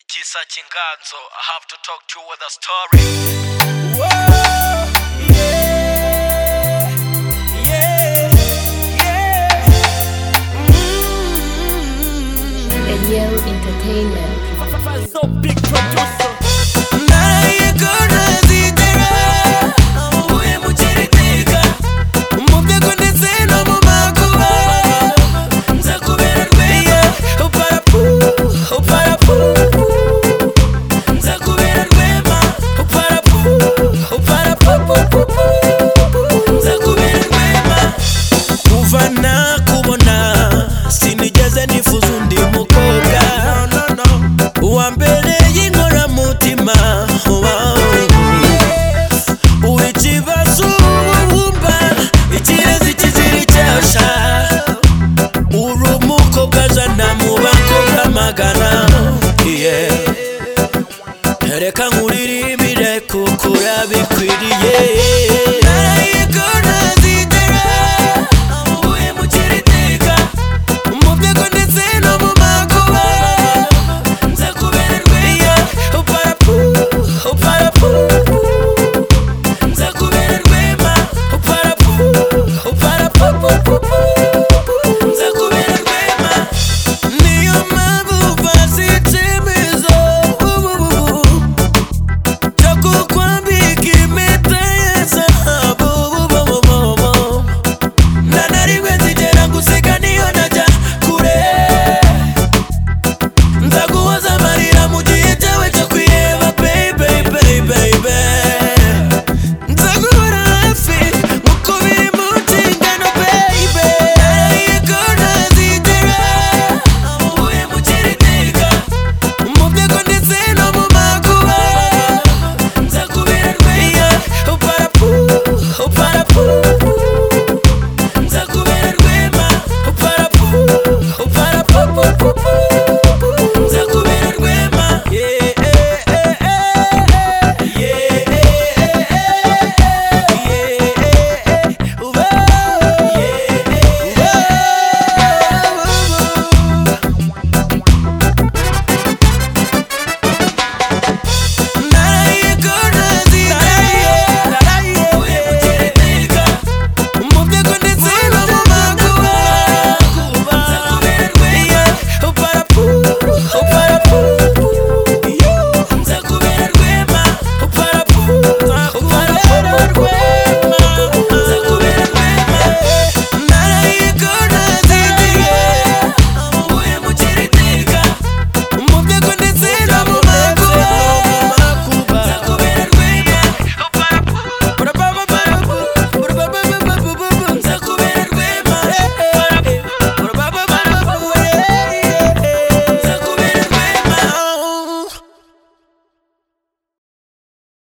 Tisa Chinganzo. I have to talk to you with a story. Whoa, yeah, yeah, yeah. Ariel Entertainment. So big producer. 나의 거라지 대라 우에 묻힐 때가 못하고 내새 너무 마구마 자꾸 배를 괴야 오빠라푸 오빠라푸 자꾸 배를 괴마 오빠라푸 오빠라푸푸푸푸 자꾸 배를 괴마 kuva na kubona sinigeze nifuza undi mukobwa uwa mbere y'inkoramutima wow. ikibazo wumva ikirezi kizira icyasha uri umukobwa jana mu bakobwa magana yeah. reka nkuririmbire kuko urabikwiriye